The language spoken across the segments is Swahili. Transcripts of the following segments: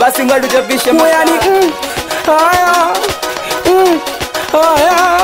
basi ngoja tuchapishe Uwe yani mm, haya mm, haya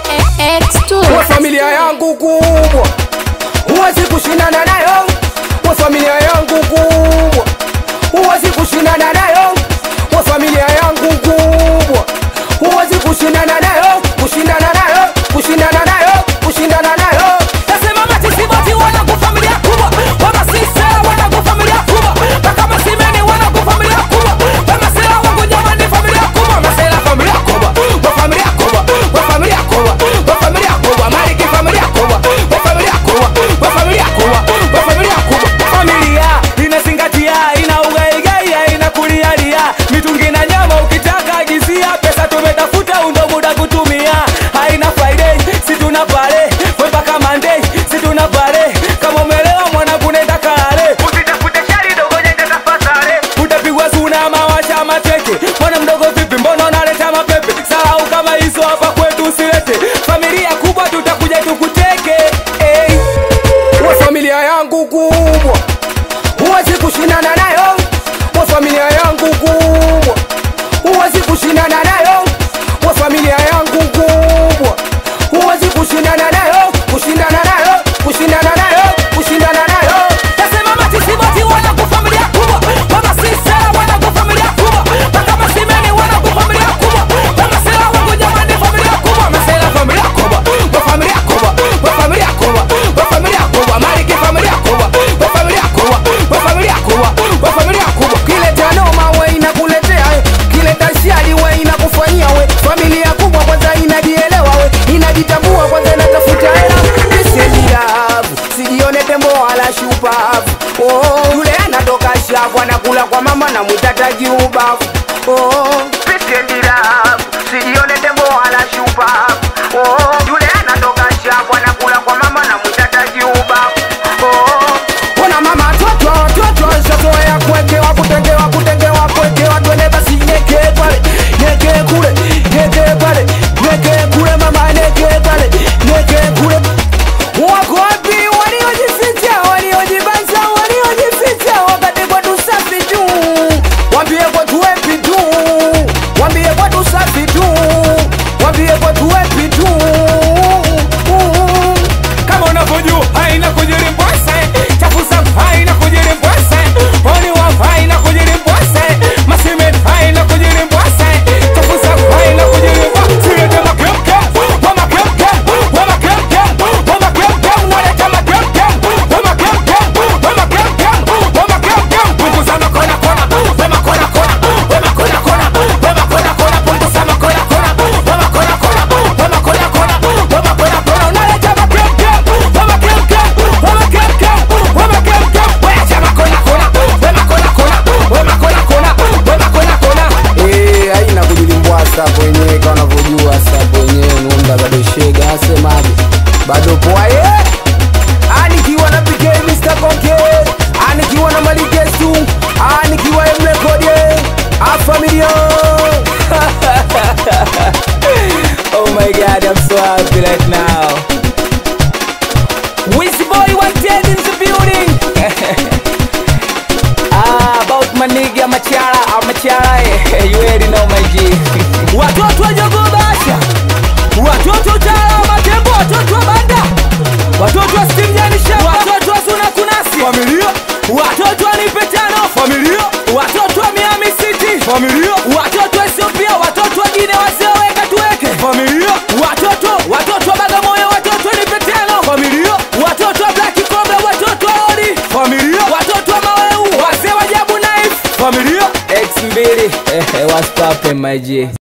X2 wa familia yangu kubwa huwezi kushindana nayo wa familia yangu kubwa huwezi kushindana nayo wa familia yangu kubwa huwezi kushindana nayo kushindana nayo kushindana nayo kushindana nayo Nasema matisiboti wanangu familia kubwa Wamasisela wanangu familia kubwa Mpaka masimeni wanangu familia kubwa Wamasela wangu jamani familia kubwa Masela familia kubwa Wa familia kubwa Wa familia kubwa Wa familia kubwa Mariki familia kubwa Wa familia kubwa Wa familia kubwa Wa familia kubwa Familia inazingatia ina ugaigai ina kulialia mitungi na nyama ukitaka agizia pesa tumetafuta undo muda kutumia haina friday si tuna pale mpaka monday si tuna pale kama umelewa mwanangu nenda kalale usitafute shari dogo nenda tafadhali utapigwa suna mawasha mateke mwana mdogo vipi mbona unaleta mapepe sahau kama hizo hapa kwetu usilete familia kubwa tutakuja tukuteke hey. wa familia yangu kubwa huwezi kushindana nayo wa familia yangu kubwa huwezi kushindana nayo wa familia yangu kubwa huwezi kushindana nayo kushindana nayo kushindana nayo kushindana nayo Nasema matisiboti wanangu familia kubwa Wamasisela wanangu familia kubwa Mpaka masimeni wanangu familia kubwa Wamasela wangu jamani familia kubwa Masela familia kubwa Wa familia kubwa Wa familia kubwa Wa familia kubwa Mariki familia kubwa Wa familia kubwa Wa familia kubwa Wa familia kubwa kileta noma we inakuletea we kileta shari we inakufanyia we familia kubwa kwanza inajielewa we inajitambua kwanza inatafuta hela iseliavu sijione tembo wala shupavu oh, yule anatoka shavu anakula kwa mama na mwitataji ubavu oh, iseliavu sijione tembo wala shupavu oh, yule anatoka shavu anakula kwa mama na mwitataji ubavu oh, ona mama toto toto shazoea kuwekewa kutengewa kutengewa kuwekewa twende basi nyeke pale nyeke kule nyeke pale nyeke kule mama nyeke pale nyeke kule wako wapi waliojificha waliojibanza waliojificha wakati kwetu safi tu wambie kwetu wepi tu wambie kwetu safi tu wambie kwetu wepi tu kama unavyojua haina kujirimbwese chafusa haina kujirimbwese oni wa haina kujirimbwese masimet haina kujirimbwese chafusa haina kujirimbwese silete makemke wa makemke wa makemke wa makemke unaleta makemke wa makemke wa makemke wa makemke punguza makona kona wa makona kona wa makona kona wa makona kona punguza makona kona wa makona kona wa makona kona wa makona kona unaleta makemke wa makemke wa makemke wa makemke wacha makona kona wa makona kona wa makona kona wa makona kona Eh, haina kujilimbwasa hapo wenyewe kama unavyojua sasa hapo wenyewe nuunda bado shega asemaje bado poa ye anikiwa na PK Mr. Konke anikiwa na Malikesu anikiwa Mrekode a familia Oh my god, I'm so happy right now. Wizzy boy wanted in the building. ah, about my nigga Machara, I'm Machara. eh, You already know my G. Watoto wa Jogo Basha. Watoto Tala Matembo, watoto wa Banda. Watoto wa Stimjani Shamba. Watoto wa Suna Kunasi. Familia. Watoto wa Nipetano. Familia. Watoto wa Miami City. Familia. Watoto wa Ethiopia, watoto wa Guinea wazee weka tuweke. Familia. Watoto, watoto wa Bagamoyo, watoto wa Nipetano. Familia. Watoto wa Black Cobra, watoto wa Odi. Familia. Watoto wa Maweu, wazee wa Jabu Knife. Familia. X mbili. Eh, what's poppin' my G?